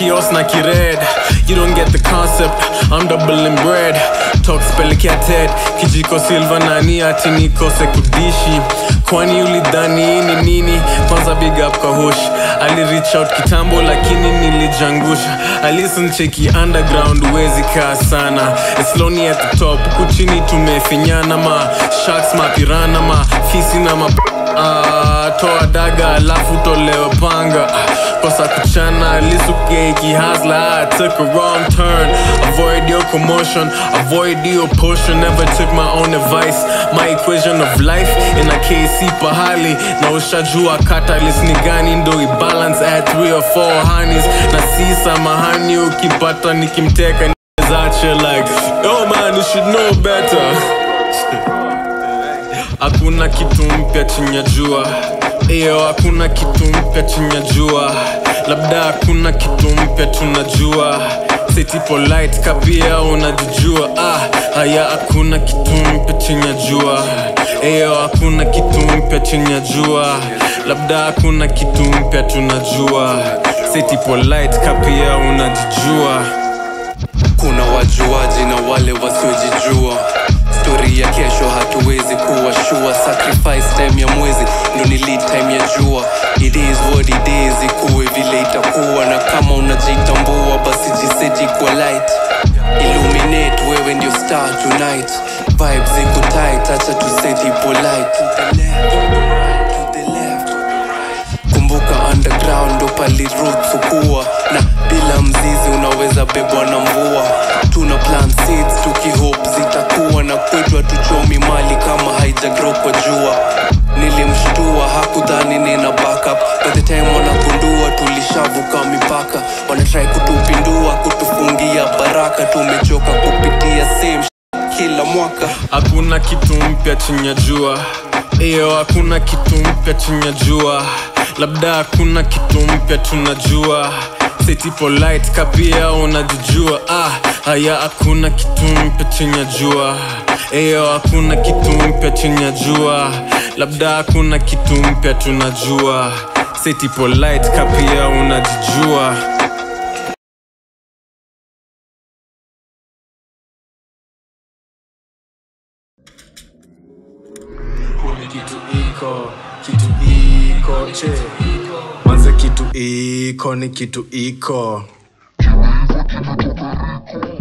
kios na kired you don't get the concept i'm doubling bread talk spelekated kijiko silva nani ati nikose kudishi kwani ulidhani hii ni nini kwanza big up kahush ali reach out kitambo lakini nilijangusha alison cheki underground wezi kaa sana It's lonely at the top huku chini tumefinyana ma sharks mapirana ma fisi na ma Ah, toa daga alafu tolewe panga Ah, kosa kuchana lisukeki hasla I took a wrong turn avoid your commotion avoid your potion never took my own advice my equation of life in a kc pahali na ushajua catalyst ni gani ndo ibalance at 3 or 4 honeys na si samahani ukipata nikimteka zache like yo man you should know better hakuna kitu mpya chini ya jua iyo hakuna kitu mpya chini ya jua labda hakuna kitu mpya tunajua seti polite kapia unajijua ah, haya hakuna kitu mpya chini ya jua iyo hakuna kitu mpya chini ya jua labda hakuna kitu mpya tunajua seti polite kapia unajijua kuna wajuaji na wale wasiojijua stori ya kesho hatuwezi kuwa shua sacrifice time ya mwezi ndo ni lead time ya jua it is what it is ikuwe vile itakuwa na kama unajitambua basi jiseji kwa light illuminate wewe ndio star tonight vibes iko tight acha tuseti polite to the left to the left kumbuka underground ndo pali roots hukua na bila mzizi unaweza bebwa na mvua tuna plant seeds tukihope zitakuwa na kwetu hatuchomi mali kama haijagrow kwa jua nilimshtua hakudhani nina backup by the time wanagundua tulishavuka mipaka wanatrai kutupindua kutufungia baraka tumechoka kupitia same sh- kila mwaka hakuna kitu mpya chini ya jua iyo hakuna kitu mpya chini ya jua labda hakuna kitu mpya tunajua seti polite kapia unajijua ah, haya hakuna kitu mpya chini ya jua iyo hakuna kitu mpya chini ya jua labda hakuna kitu mpya tunajua seti polite kapia unajijua kuni kitu iko kitu iko che manze kitu iko ni kitu iko Kitu iko, kitu